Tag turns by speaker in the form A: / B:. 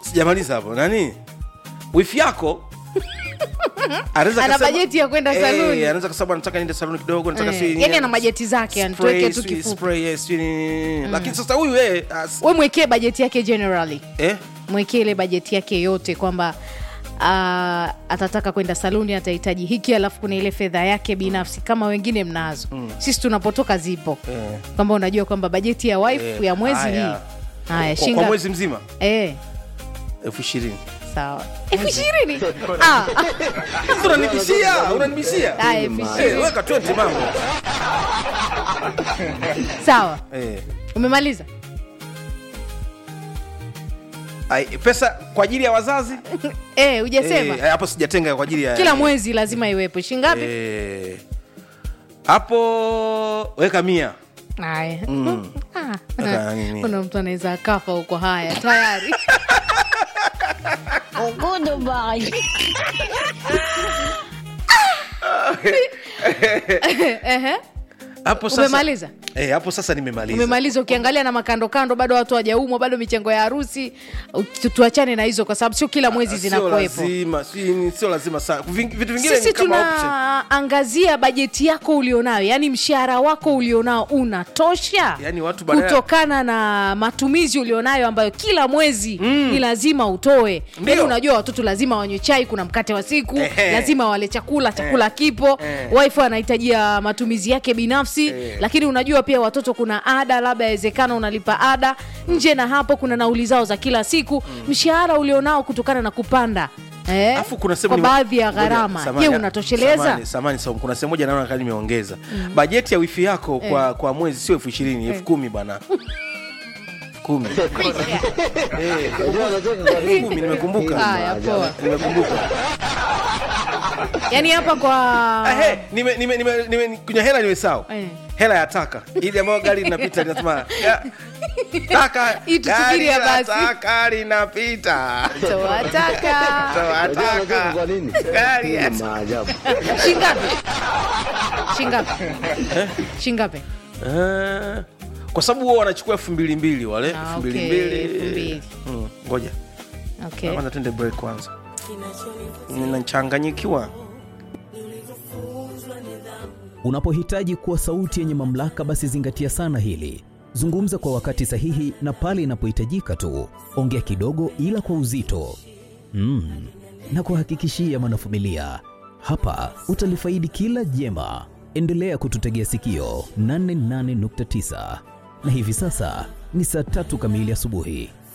A: sijamaliza hapo nani wifi yako anaweza
B: Ana
A: akasema-
B: bajeti ya kwenda
A: Eh,
B: saluni.
A: anaweza kasema nataka niende saluni kidogo nataka
B: Eh,
A: sijui
B: yani
A: nini-
B: ana bajeti zake yani
A: spray,
B: tuweke tu
A: sijui
B: kifupi
A: spray, eh, sijui nini. lakini sasa huyu yeye as-
B: we mwekee bajeti yake generally
A: eh,
B: mwekee ile bajeti yake yote kwamba uh, atataka kwenda saluni atahitaji hiki alafu kuna ile fedha yake binafsi kama wengine mnazo mm. sisi tunapotoka zipo
A: Eh.
B: kwamba unajua kwamba bajeti ya wife
A: eh,
B: ya mwezi
A: haya.
B: hii haya
A: Kwa- kwa
B: shinga
A: mwezi mzima
B: eh,
A: elfu ishirini
B: sawa elfu ishirini Ah,
A: Sasa unanibishia unanibishia
B: ah, elfu
A: Eh,
B: ishirini
A: weka 20 mambo
B: sawa
A: eh.
B: umemaliza
A: Ai, pesa kwa ajili ya wazazi
B: eh, hujasema
A: Eh, hapo sijatenga kwa ajili ya
B: kila mwezi lazima iwepo shingapi
A: Eh, hapo weka mia
B: haya Ah,
A: Weka nini?
B: kuna mtu anaweza akafa huko haya tayari Ehe.
A: hapo sasa
B: umemaliza
A: eh, hapo sasa nimemaliza
B: umemaliza ukiangalia na makando kando bado watu hawajaumwa bado michango ya harusi tu- tuachane na hizo kwa sababu sio kila mwezi
A: Sio
B: zinakuwepo
A: lazima si- sio lazima sana Ving- vitu vingine
B: sisi
A: ni kama option.
B: tunaangazia bajeti yako ulionayo yaani mshahara wako ulionao unatosha
A: Yaani watu badala-
B: kutokana na matumizi ulionayo ambayo kila mwezi ni lazima utoe
A: Ndio.
B: yaani unajua watoto lazima wanywe chai kuna mkate wa siku
A: Ehe.
B: lazima wale chakula chakula kipo
A: Eh.
B: wife anahitajia matumizi yake binafsi
A: Eh.
B: lakini unajua pia watoto kuna ada labda yawezekana unalipa ada nje na hapo kuna nauli zao za kila siku mshahara ulionao kutokana na kupanda eh,
A: Alafu kuna sehemu
B: kwa
A: nime-
B: baadhi ya
A: Ngoja,
B: gharama
A: samahani,
B: je unatosheleza
A: samahani, samahani, Saumu, kuna sehemu moja naona kama nimeongeza bajeti ya wifi yako kwa, kwa mwezi sio elfu ishirini elfu kumi bwana elfu kumi Eh, elfu kumi nimekumbuka
B: haya poa
A: nimekumbuka
B: yaani hapa kwa
A: Ah, he, nime- nime- nime- nime- kwenye hela nimesahau
B: Eh.
A: hela ya taka ili ambayo gari linapita linasema ya- taka
B: Hii tusubiri
A: gari
B: ya
A: la
B: basi.
A: taka linapita
B: toataka
A: Toa taka. Gari ya-
B: shingapi shingapi shingapi
A: Eh, kwa sababu huwa wanachukua elfu mbili mbili wale
B: Ah,
A: elfu mbili
B: okay,
A: mbili.
B: elfu mbili.
A: Mm, ngoja
B: okay.
A: kwanza tende break kwanza ninachanganyikiwa
C: Unapohitaji kuwa sauti yenye mamlaka, basi zingatia sana hili. Zungumza kwa wakati sahihi na pale inapohitajika tu. Ongea kidogo, ila kwa uzito mm. na kuhakikishia mwanafamilia, hapa utalifaidi kila jema. Endelea kututegea sikio 88.9 na hivi sasa ni saa tatu kamili asubuhi.